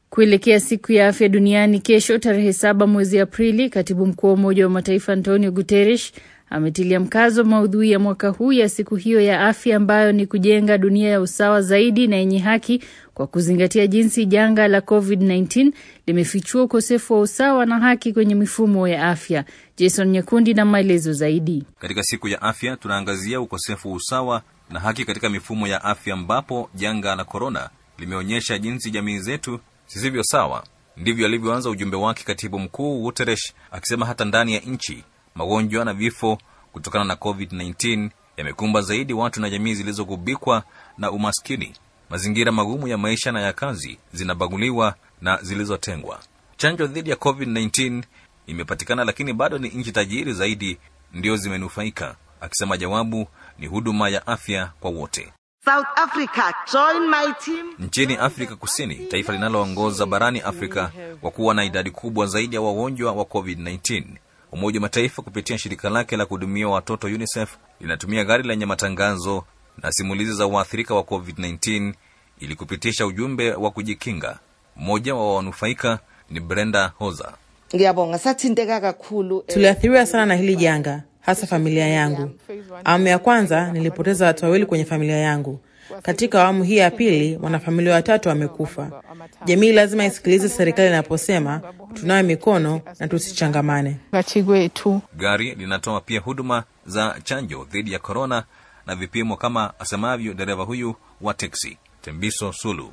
Kuelekea siku ya afya duniani kesho tarehe saba mwezi Aprili, katibu mkuu wa Umoja wa Mataifa Antonio Guterres ametilia mkazo maudhui ya mwaka huu ya siku hiyo ya afya ambayo ni kujenga dunia ya usawa zaidi na yenye haki kwa kuzingatia jinsi janga la COVID-19 limefichua ukosefu wa usawa na haki kwenye mifumo ya afya. Jason Nyakundi na maelezo zaidi. Katika siku ya afya tunaangazia ukosefu wa usawa na haki katika mifumo ya afya ambapo janga la korona limeonyesha jinsi jamii zetu zisivyo sawa. Ndivyo alivyoanza ujumbe wake katibu mkuu Guterres akisema hata ndani ya nchi magonjwa na vifo kutokana na COVID-19 yamekumba zaidi watu na jamii zilizogubikwa na umaskini. Mazingira magumu ya maisha na ya kazi zinabaguliwa na zilizotengwa. Chanjo dhidi ya COVID-19 imepatikana, lakini bado ni nchi tajiri zaidi ndio zimenufaika, akisema jawabu ni huduma ya afya kwa wote. South Africa, join my team. Nchini Afrika Kusini, taifa linaloongoza barani Afrika kwa kuwa na idadi kubwa zaidi ya wagonjwa wa COVID-19, Umoja wa Mataifa kupitia shirika lake la kuhudumia watoto UNICEF linatumia gari lenye matangazo na simulizi za waathirika wa COVID-19 ili kupitisha ujumbe wa kujikinga. Mmoja wa wanufaika ni Brenda Hoza. Ngiyabonga sathinteka kakhulu. Tuliathiriwa sana na hili janga, hasa familia yangu. Awamu ya kwanza nilipoteza watu wawili kwenye familia yangu. Katika awamu hii ya pili, wanafamilia watatu wamekufa. Jamii lazima isikilize serikali inaposema tunawe mikono na tusichangamane. Gari linatoa pia huduma za chanjo dhidi ya korona na vipimo, kama asemavyo dereva huyu wa teksi Tembiso Sulu.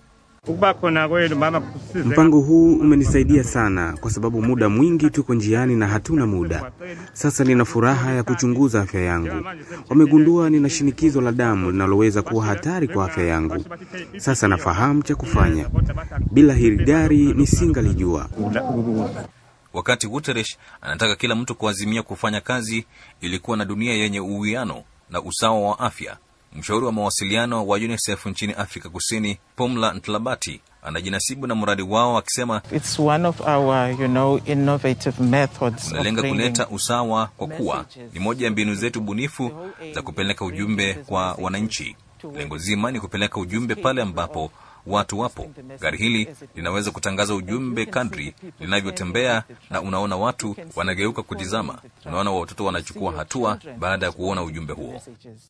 Mpango huu umenisaidia sana kwa sababu muda mwingi tuko njiani na hatuna muda. Sasa nina furaha ya kuchunguza afya yangu. Wamegundua nina shinikizo la damu linaloweza kuwa hatari kwa afya yangu. Sasa nafahamu cha kufanya. Bila hili gari nisingalijua. Wakati Guterres anataka kila mtu kuazimia kufanya kazi ili kuwa na dunia yenye uwiano na usawa wa afya. Mshauri wa mawasiliano wa UNICEF nchini Afrika Kusini, Pumla Ntlabati, anajinasibu na mradi wao akisema, It's one of our, you know, innovative methods unalenga of kuleta bringing usawa kwa kuwa ni moja ya mbinu zetu bunifu za kupeleka ujumbe kwa wananchi. Lengo zima ni kupeleka ujumbe pale ambapo watu wapo. Gari hili linaweza kutangaza ujumbe kadri linavyotembea, na unaona watu wanageuka kutizama. Unaona watoto wanachukua hatua baada ya kuona ujumbe huo.